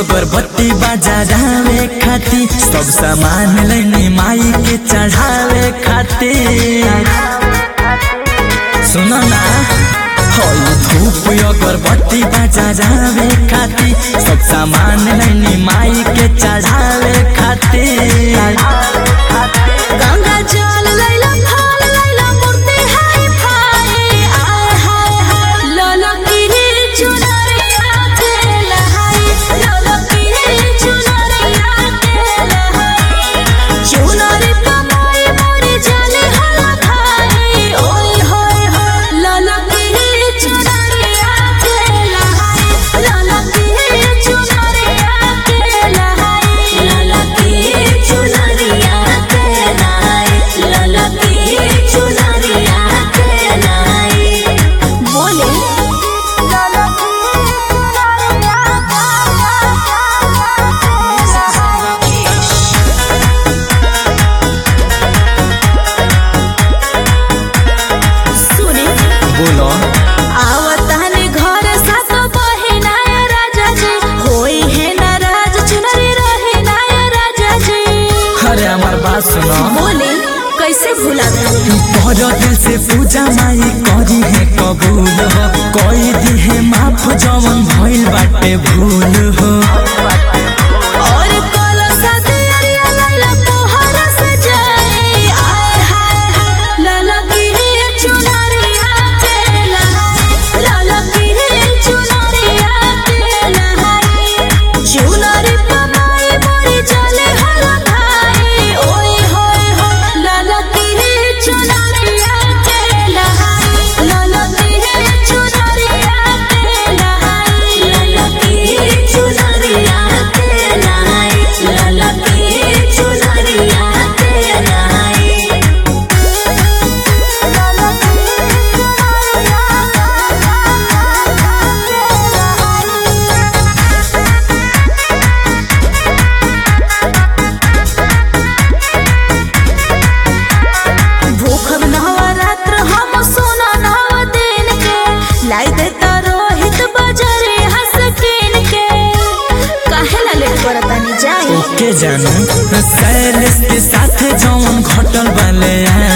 अगरबत्ती बजावे खाती सब सामान लेने माई के चढ़ावे खाती सुनो ना हई धूप अगरबत्ती बजावे खाती सब सामान लेने माई के चढ़ावे खाती गंगा जल लैला फल लैला मूर्ति हाय फाय आय हाय हाय ललकी चुनरिया के लहाई ललकी चुनरिया के लहाई चुनरी कमाई मोरी जले हला खाई ओय होय होय ललकी चुनरिया के लहाई ललकी चुनरिया के लहाई ललकी चुनरिया के लहाई ललकी चुनरिया के लहाई बोले ललकी सुने बोलो आवतानी घर सात बहिना राजा जी होई है नाराज चुनरी रहे ना राजा जी अरे हमार बात सुनो बोले कैसे भुला गई बड़ दिल से पूजा माई करी है कबूल हो कोई दी है माफ जवन भइल बाटे भूल हो और कोलो साथे अरिया लैला तोहरा से जाए आय हाय हाय लाला की चुनरिया के लहाई लाला की चुनरिया के लहाई चुनरी कमाई मोरी चले हला भाई ओए होए होए लाला की चुनरिया के लहाई लाला की चुनरिया के लहाई लाला की चुनरिया के लहाई लाला की चुनरिया के लहाई भूखब नवरात्र हम सोना नव दिन के लाई देता रोहित बजरे हंस किन के काहे ला लेट करतानी जाई ओके जानू सैलेस के साथ जवन घटल वाले